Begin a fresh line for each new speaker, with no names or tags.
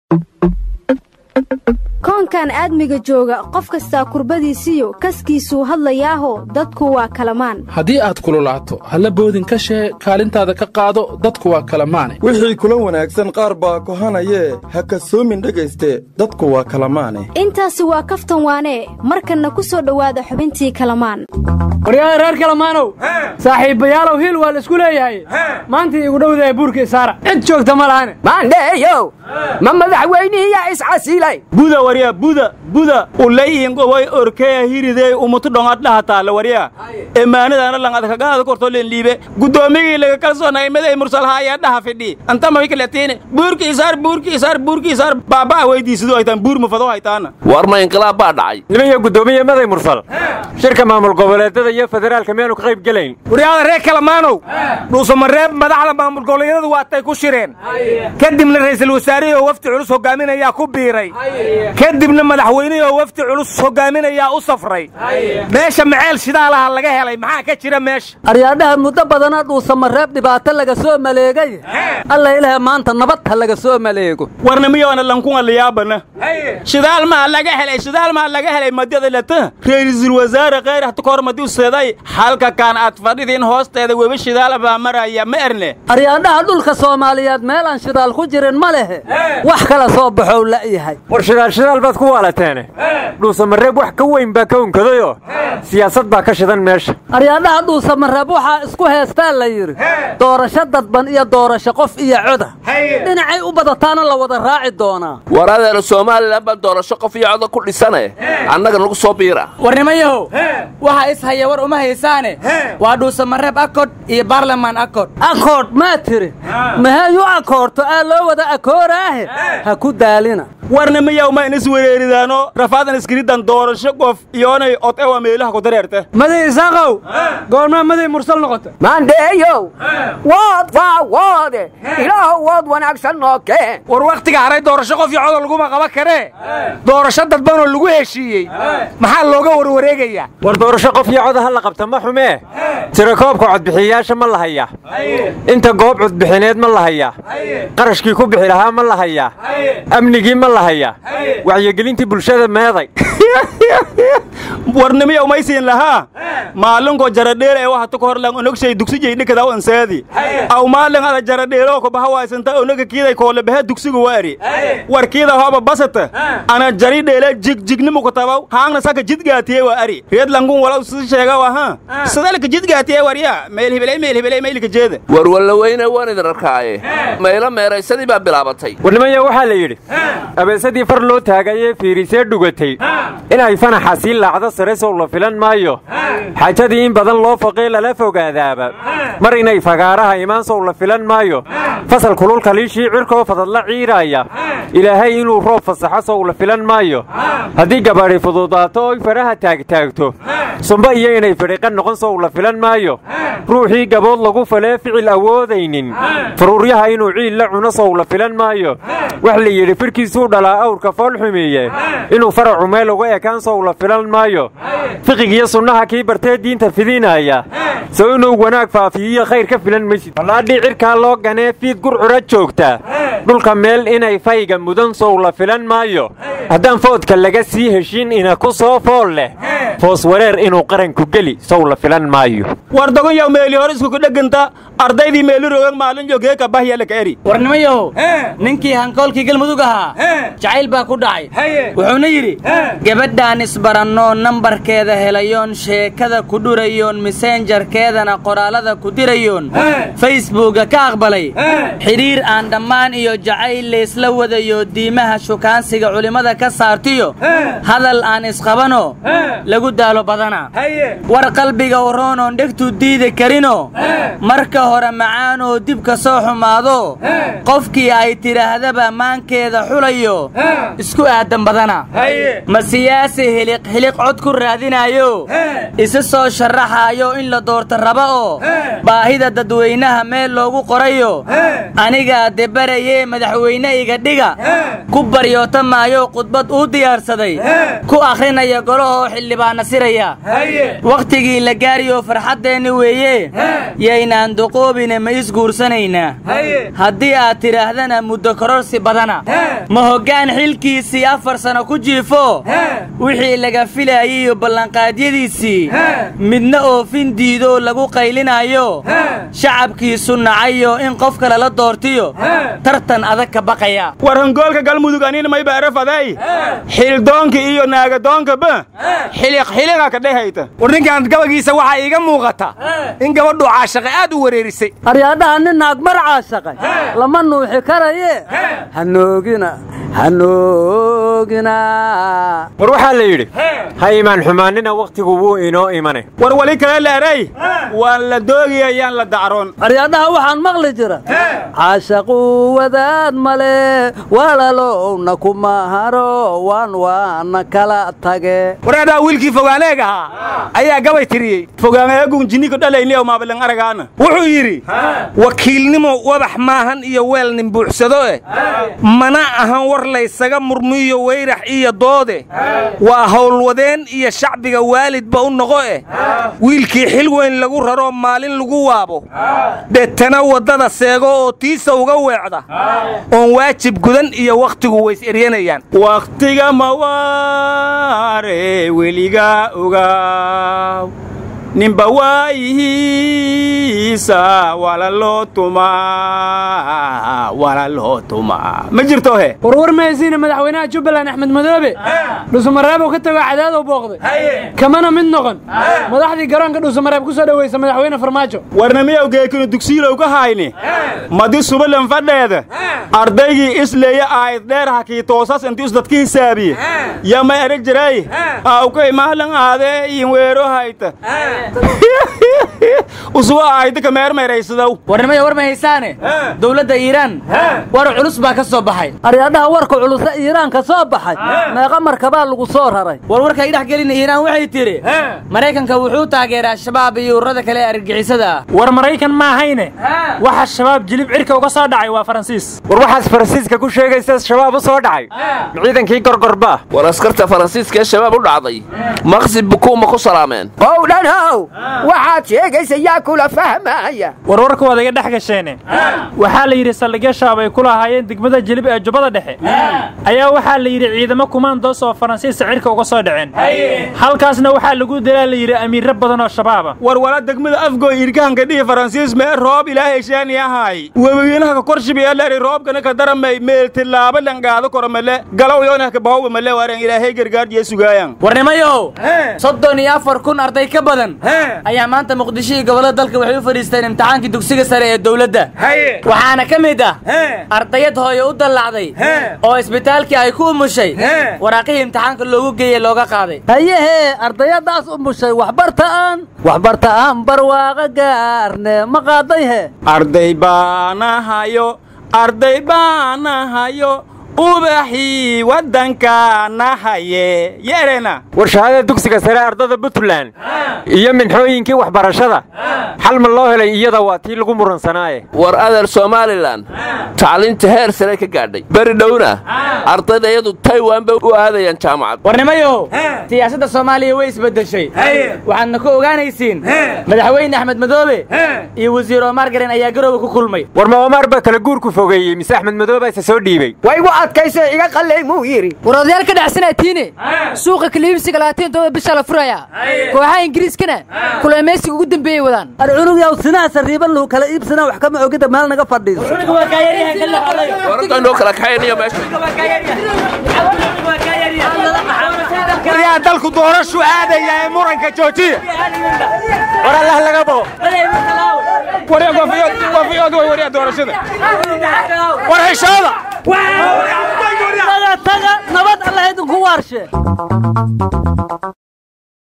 koonkan aadmiga jooga qof kastaa kurbadiisiyo kaskiisuu hadlayaaho dadku waa kalamaan
haddii aad kululaato halla boodin ka shee kaalintaada ka qaado dadku waa kalamaane
wixii kula wanaagsan qaar baa kohanayee ha kasoomin dhegayste dadku waa kalamaane
intaasi waa kaftan waanee markanna ku soo dhowaada xubintii kalamaan
waryaada reer kalamaanow saaxiibbayaalow hiil waa laisku leeyahay maanta igu dhowdahay buurka isaara cid joogta ma lahane
maandheeyow ma madaxweynihiyaa iscasilay
buda warya buda buda ulayingoway orkeya hiridey umutu dhongad dhahataale warya emaanadaana langadkagaada kortolen liibe guddoomigii laga kalsoonay maday mursalhaayaa dhaha fidhi antamawikaleetiine buurki isaar buurki isaar buurki isaar baabaa weydiisidu haytaan buur mufado haytaana
war ma inqilaab baa dhacay
nimanyo guddoomiye maday mursal shirka maamul goboleedada iyo federaalka miyaanu ka qayb gelayn
waryaada reer kalamaanow dhuusamareeb madaxda maamul goboleedyadu waatay ku shireen kadibna ra'iisul wasaarihii oo wafdi culus hogaaminayaa ku biiray kadibna madaxweynihii oo wafdi culus hogaaminayaa u safray meesha maceel shidaalaha laga helay maxaa ka jira meesha
aryaadhaha muddo badana dhuusamareeb dhibaato laga soo maleegay alla ilaah maanta nabad ha laga soo maleego
warnimiyoona lankunga liyaabana shidaal maa laga helay shidaal maa laga helay madyada lata ra'iisul wasaare kheyr hatukoor madiu seeday halka kaan aad fadhidiin hoosteeda webi shidaal baa maraya ma erne
aryaadhaha dhulka soomaaliyeed meelaan shidaal ku jirin ma lehe wax kala soo baxow la'yahay
war shidaal shidaal baad ku waalateene dhuusamareeb wax ka weyn baa ka unkadayoo siyaasad baa ka shidan meesha
aryaadhaha dhuusamareeb waxaa isku heestaa la yidhi doorasho dadban iyo doorasho qof iyo coda dhinacay u badataana la wada raaci doonaa
war adeero somalilan baa doorasho qof iyo coda ku dhisane annaga nagu soo biira
warnimayahow waxa is haya war uma haysaane waa dhuusamareeb akod iyo baarlamaan akod
akoodh maa tiri mahayu akoorto aa loo wada akooraahe ha ku daalina
warnimiyow ma inis wereeridaano rafaadan iskiridan doorasho qof iyoonay od ewa meelaha ku dareerte
maday isaaqow goormaa maday mursal noqota
maandheeyow wood waa woode ilaahu wood wanaagsan noo keen
war wakhtiga haray doorasho qof iyo codol laguma qaban karee doorasho dadbanoo lagu heshiiyey maxaa looga warwareegayaa
war doorasho qof iyo coda ha la qabta ma xumee tirakoobka codbixiyayaasha ma la hayaa inta goob codbixineed ma la hayaa qarashkii ku bixi lahaa ma la hayaa amnigii ma la hayaa wacyigelintii bulshada meeday
warnimiya umaysiin lahaa maalinko jaradheer ee waxatu ka horlan onogshay dugsijay dhikadaw ansaadi aw maalin ada jaradheeroo ko baha waysanta onoga kiiday koole bahe dugsigu waari war kiida hooba basata ana jari dheele jigjignimu ku tabaw haangna saka jidgaatiye wa ari reed langun walaw si sheega waha sadalka jidgaatiye warya meel hibelay meel hibelay meelika jeeda
war wallaweyne waan idin arkaaye maylo meeraysadii baa bilaabatay
warnimaya waxaa la yidhi abeesadii far loo taagayee fiirisee dhugatay inay fanaxa sii laacdo sare sow la filan maayo xaajadii in badan loo foqee lala fogaadaaba mar inay fagaaraha imaan sow la filan maayo fasal kululka liishii cirkoo fadadla ciiraaya ilaahay inuu roob fasaxo sow la filan maayo haddii gabadhi fududaato oy faraha taagtaagto sumba iyo inay fidhiqan noqon sow la filan maayo ruuxii gabood lagu falee ficil awoodaynin faruuryaha inuu ciil la cuno sow la filan maayo wax la yidhi fidhkiisuu dhalaa awrka fool xumeeye inuu faracu meel uga ekaan sow la filan maayo fiqigiyo sunnaha kii bartee diinta fidinaya sow inuu wanaag faafiyiyo khayr ka filan maysid ballaadhii cirkaa loo ganee fiid gurcura joogta dhulka meel inay fayga mudan sow la filan maayo haddaan foodka laga sii heshiin ina ku soo fool leh foos wareer inuu qaranku geli sow la filan maayo
war dogonyaw meeli hore iskuku dheganta ardaydii meeli rogan maalin joogee kabahya laka eri
warnimayahow ninkii hankoolkii galmudug ahaa jacayl baa ku dhacay wuxuuna yidhi gabadhaan isbarannoo nambarkeeda helayoon sheekada ku dhurayoon mesenjarkeedana qoraalada ku dirayoon facebooka ka aqbalay xidhiir aan dhammaan iyo jacayl laysla wadayo diimaha shukaansiga culimmada ka saartiyo hadal aan isqabanoo lagu daalo badana war qalbiga waroonoon dhegtuu diidi karinoo marka hore macaanoo dib ka soo xumaado qofkii ay tidhaahdaba maankeeda xulayo isku aadan badana ma siyaasi hiliq hiliq cod ku raadinaayo isa soo sharaxaayo in la doorto raba oo baahida dadweynaha meel loogu qorayo anigaa debarayee madaxweyne iga dhiga ku baryoota maayo khudbad uu diyaarsaday ku akhrinaya golahoo xildhibaan nasirayaa wakhtigii la gaariyoo farxaddeenni weeye yaynaan duquubine ma isguursanaynaa haddii aad tidhaahdana muddo kororsi badana ma hoggaan xilkiisii afar sano ku jiifo wixii laga filaayay iyo ballanqaadyadiisii midna oofin diidoo lagu qaylinaayo shacabkiisu nacayo in qof kale la doortiyo tartan adag ka baqaya
war hangoolka galmudug anina may baarafaday xildoonka iyo naagadoonka xiliq xiliqa ka dhehayta
war ninkan gabagiisa waxaa iiga muuqata in gabadhu caashaqe aad u wareerisay
aryaadhaha nin naag mar caashaqay lama nuuxi karaye hanoogina hanoogina
war waxaa la yidhi ha imaan xumaanina wakhtigu wuu inoo imane
war wali kale leeray waan la doogiyayaan la dacroon
aryaadhaha waxaan maqli jira caashaquu wadaad male walalowna kuma haro waan waana kala tage
waraadhaa wiilkii fogaaneeg ahaa ayaa gabay tiriyey
fogaaneegun jinnika dhalayniyow maabalan aragaana
wuxuu yidhi wakiilnimo wabax maahan iyo weel nin buuxsado eh mana ahan war laysaga murmiyo weyrax iyo doode waa howlwadeen iyo shacbiga waalidba u noqo eh wiilkii xil weyn lagu raroo maalin lagu waabo deetana waddada seego oo tiisa uga weecda oon waajib gudan iyo wakhtigu ways eryanayaan
wakhtiga mawaare weliga ogaaw ninba waayihiisa wala loo tumaa wala loo tumaa ma jirto he
warwar mahaysiina madaxweynaha jubbaland axmed madoobe dhuusamareebuu ka tago cadaadow booqday kamana mid noqon madaxdii garoonka dhuusamareeb ku soo dhowaysa madaxweyne farmaajo
warnamiyow geekinu dugsiilow ka hayni madi subalan fadheeda ardaygii isleeya aayad dheer hakii toosas inti isdadka hisaabiye yama ereg jiray awkay mahlan aadee iin weero hayta usuga aayda ka meermeeraysadow
warnimaya war ma haysaane dowladda iiraan war culus baa ka soo baxay
aryaadhaha warka culusa iiraan ka soo baxay meeqa markabaa lagu soo raray
war warkay dhex gelina iiraan waxay tidhi maraykanka wuxuu taageeraa shabaab iyo ururada kale ee argagixisada ah
war maraykan ma ahayne waxa shabaab jilib cirka uga soo dhacay waa faransiis
war waxaas faransiiska ku sheegaysa shabaab u soo dhacay ciidankii gorgorba
war askarta faransiiska ee shabaab u dhacday maqsib bukuuma ku salaameen
howdhanhow waxaad sheegaysa yaa kula fahmaya
warwarka waad iga dhex gasheene waxaa la yidhi saldhigyo shabaab ay ku lahaayeen degmada jilib ee jubbada dhexe ayaa waxaa la yidhi ciidamo kumaandoos oo faransiista cirka uga soo dhaceen halkaasna waxaa lagu dilaa la yidhi amiirro badan oo shabaaba
warwala degmada afgoy irkahanka dhihi faransiis mee roob ilaahay sheeni ahaay webiginaha ka korshibiyaleri roobkana ka daramay meel tilaaba langaado koromale galow yoonah ka bahowba male waren ilaahay gargaarjiya sugaayan
warnimayow soddon iyo afar kun arday ka badan ayaa maanta muqdisho iyo gobollada dalka waxay u fadhiisteen imtixaankii dugsiga sare ee dowladda waxaana ka mid ah ardayad hooyo u dallacday oo isbitaalkii ay ku umushay waraaqihii imtixaanka loogu geeyey looga qaaday
hayehee ardayadaas umushay waxbarta'aan waxbarta'aan barwaaqa gaarne ma qaaday he
arday baanahayo arday baanahayo ubaxii waddanka nahaye yeerena
war shahaadada dugsiga sare ardada puntland iyo minxooyinkii waxbarashada xal ma loo helay iyada waa tii lagu muransanaaye
war adeer somalilan tacliinta heer sare ka gaadhay beri dhowna ardayda iyadu taiwan bay u aadayaan jaamacad
warnimayow siyaasadda soomaaliya way isbeddeshay waxaadna ku ogaanaysiin madaxweyne axmed madoobe iyo wasiir omar garen ayaa garooba ku kulmay
war ma omar baa kala guurku fogeeyey mise axmed madoobe ise soo dhiibey
adkaysa iga qallay muu yidhi
war odayaal ka dhacsanatiine suuqa kaliibsiga labaatan todoba bisha la furayaa kooxaha ingiriiskana kuleemaysiga ugu dambeeyey wadaan
ar cunug yaw sinaha sariiban lagu kala iibsanaa wax kama ogida meel naga fadhiiso
waradaynoo kala kaxaynayo meesha
waryaa dalku doorashu aadaya ee muranka joojiya war allah laga bao waryaa doorashada war heshooda
taga nabad alla idinku waarshe